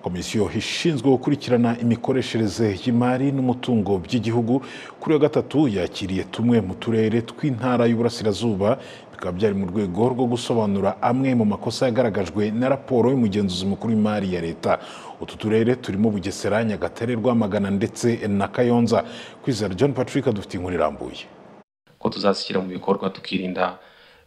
komisiyo ishinzwe gukurikirana imikoreshereze y'imari n'umutungo by'igihugu kuri uyu wa gatatu yakiriye tumwe mu turere tw'intara y'uburasirazuba bikaba byari mu rwego rwo gusobanura amwe mu makosa yagaragajwe na raporo y'umugenzuzi mukuru w'imari ya leta utu turere turimo bugesera nyagatare rwamagana ndetse na kayonza kwizera john patrick dufite inkuru irambuye ko tuzashyira mu bikorwa tukirinda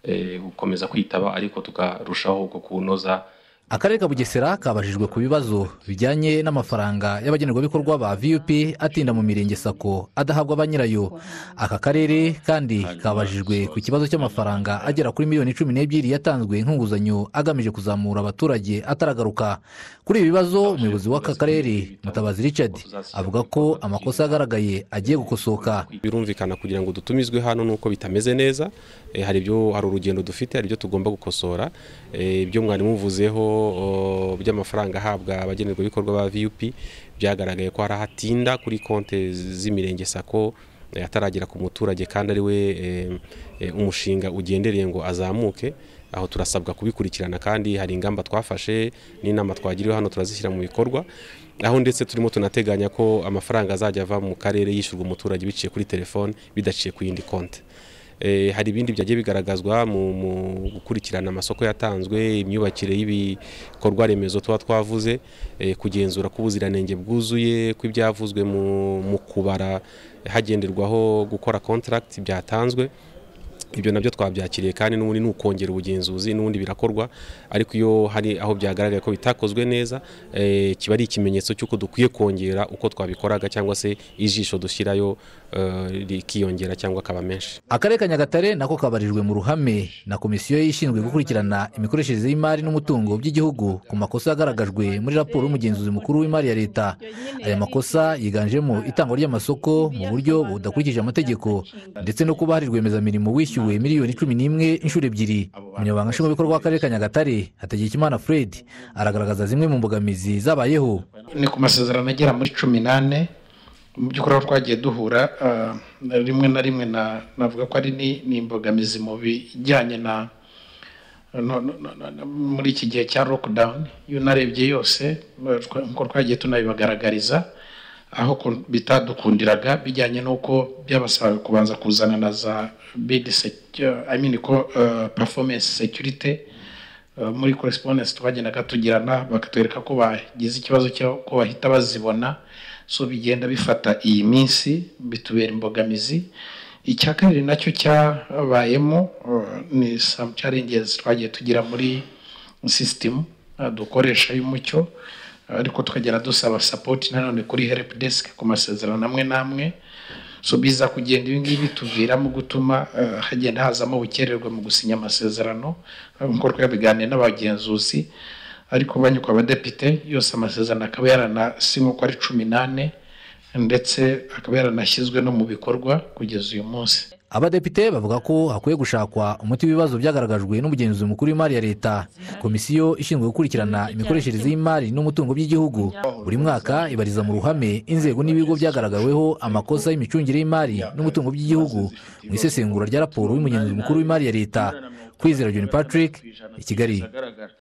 eh, gukomeza kwitaba ariko tukarushaho kunoza akarere ka bugesera kabajijwe ku bibazo bijyanye n'amafaranga y'abagenerwabikorwa ba vup atinda mu mirenge sako adahabwa ba nyirayo aka karere kandi kabajijwe ku kibazo cy'amafaranga agera kuri miliyoni cumi n'ebyiri yatanzwe nk'inguzanyo agamije kuzamura abaturage ataragaruka kuri ibi bibazo umuyobozi w'aka karere mutabazi richard avuga ko amakosa yagaragaye agiye gukosoka birumvikana kugira ngo dutumizwe hano nuko bitameze neza Eh, hari ibyo hari urugendo dufite hari ibyo tugomba gukosora Eh, ibyo mwari muvuzeho o, by'amafaranga ahabwa abagenerwabikorwa ba vup byagaragaye ko hari ahatinda kuri konti z'imirenge sako eh, ataragera ku muturage kandi ari we eh, eh, umushinga ugendereye ngo azamuke aho turasabwa kubikurikirana kandi hari ingamba twafashe n'inama twagiriwe hano turazishyira mu bikorwa aho ndetse turimo tunateganya ko amafaranga azajya ava mu karere yishyurwa umuturage biciye kuri telefone bidaciye ku yindi konti Eh, hari ibindi byagiye bigaragazwa mu mu gukurikirana amasoko yatanzwe imyubakire y'ibikorwa remezo tuba twavuze eh, kugenzura ko ubuziranenge bwuzuye ko ibyavuzwe mu mu kubara hagenderwaho gukora contract byatanzwe ibyo nabyo twabyakiriye kandi n'ubundi ni ukongera ubugenzuzi n'ubundi birakorwa ariko iyo hari aho byagaragaye ko bitakozwe neza eh, kiba ari ikimenyetso cy'uko dukwiye kongera uko twabikoraga cyangwa se ijisho dushyirayo eh, rikiyongera cyangwa akaba menshi akarere ka nyagatare nako kabarijwe mu ruhame na komisiyo ishinzwe gukurikirana imikoreshereze y'imari n'umutungo by'igihugu ku makosa yagaragajwe muri raporo y'umugenzuzi mukuru w'imari ya leta aya makosa yiganjemo itangwa ry'amasoko mu buryo budakurikije amategeko ndetse no kuba hari rwiyemezamirimo wishyuwe miliyoni cumi n'imwe inshuro ebyiri umunyamabanga nshingwabikorwa w'akarere ka nyagatare hategekimana fred aragaragaza zimwe mu mbogamizi zabayeho ni ku masezerano agera muri cumi n'ane mu by'ukuri aho twagiye duhura ah, na rimwe na rimwe na- navuga ko ari ni- ni imbogamizi mu bijyanye na no- no- no- no- no- muri iki gihe cya lockdown iyo unarebye yose eh, twa- nk'uko twagiye tunabibagaragariza aho ku- bitadukundiraga bijyanye n'uko byabasabaga kubanza kuzana na za bid secu- I mean ko eh, performance security Uh, muri correspondence twagendaga tugirana bakatwereka ko bagize ikibazo cyo ko bahita bazibona so bigenda bifata iyi minsi bitubera imbogamizi icya kabiri nacyo cyabayemo uh, ni some challenges twagiye tugira muri system uh, dukoresha y'umucyo uh, ariko tukagera dusaba support nanone kuri help desk ku masezerano amwe n'amwe so biza kugenda ibi ngibi bituviramo gutuma eh, hagenda hazamo ubukererwe mu gusinya amasezerano eh, nk'uko twabiganiye n'abagenzuzi ariko banyuka abadepite yose amasezerano akaba yaranasinywe uko ari cumi n'ane ndetse akaba yaranashyizwe no mu bikorwa kugeza uyu munsi abadepite bavuga ko hakwiye gushakwa umuti w'ibibazo byagaragajwe n'umugenzuzi mukuru w'imari ya leta komisiyo ishinzwe gukurikirana imikoreshereze y'imari n'umutungo by'igihugu buri mwaka ibariza mu ruhame inzego n'ibigo byagaragaweho amakosa y'imicungire y'imari n'umutungo by'igihugu mu isesengura rya raporo y'umugenzuzi mukuru w'imari ya leta kwizera john patrick i kigali